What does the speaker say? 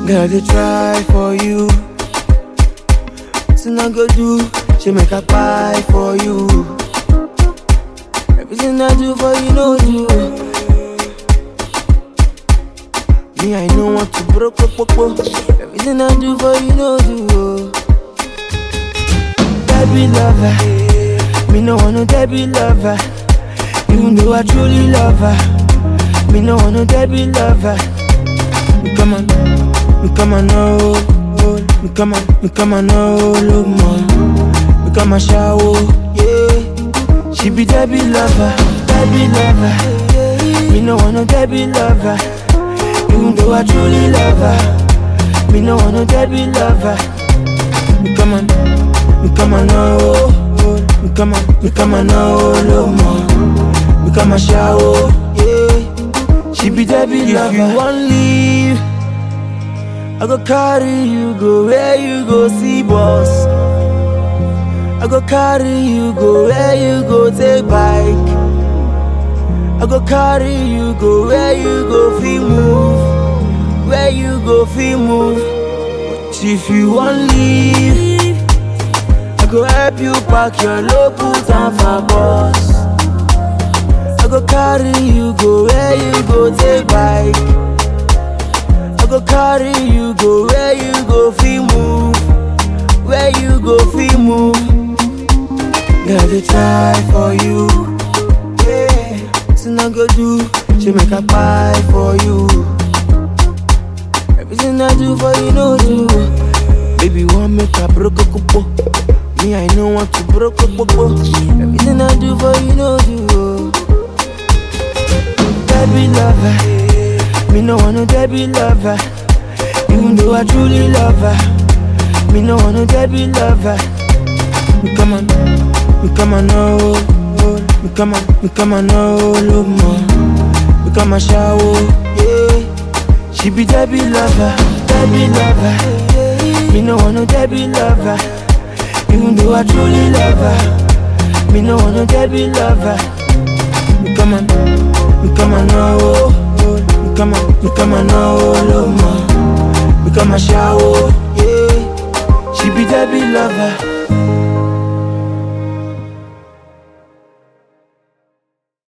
Girl, they try for you. Nothing I go do, she make a buy for you. Everything I do for you, no do. Me, I know what to broke, broke, broke, broke. Everything I do for you, no do. Baby lover, me no want no Debbie lover. Even though I truly love her, me no want no Debbie lover. Me come on, me come on, no, me come on, me come on, no, look more. Me come on, shower, yeah. She be Debbie lover, Debbie lover. Me no want no Debbie lover. Even though I truly love her, me no want no Debbie lover. Me come on, me come on, no, me come on, me come on, no, look more. Me come on, shower, yeah. She be Debbie lover. If you want leave, I go carry you go where you go see boss. I go carry you go where you go take bike. I go carry you go where you go feel move, where you go feel move. But if you want leave, I go help you pack your load, put on for boss. I go carry you go where you go take bike. I go carry you go where you go feel move, where you go feel move. Girl, they try for you. Yeah, nothing I go do, she make a buy for you. Everything I do for you, no do. Baby, want make a broke a couple. Me, I know want to broke a couple. Everything I do for you, no do. Debbie lover, me no want no Debbie lover. Even though I truly love her, me no want no Debbie lover. Me come on, me come on, no, me come on, me come on, no, look more. Me come on, shower, yeah. She be Debbie lover, Debbie lover. Me no want no Debbie lover. Even though I truly love her, me no want no Debbie lover. Me come on, me come on, no, me come on, me come on, no, look more. Me come on, shower, yeah. She be Debbie lover.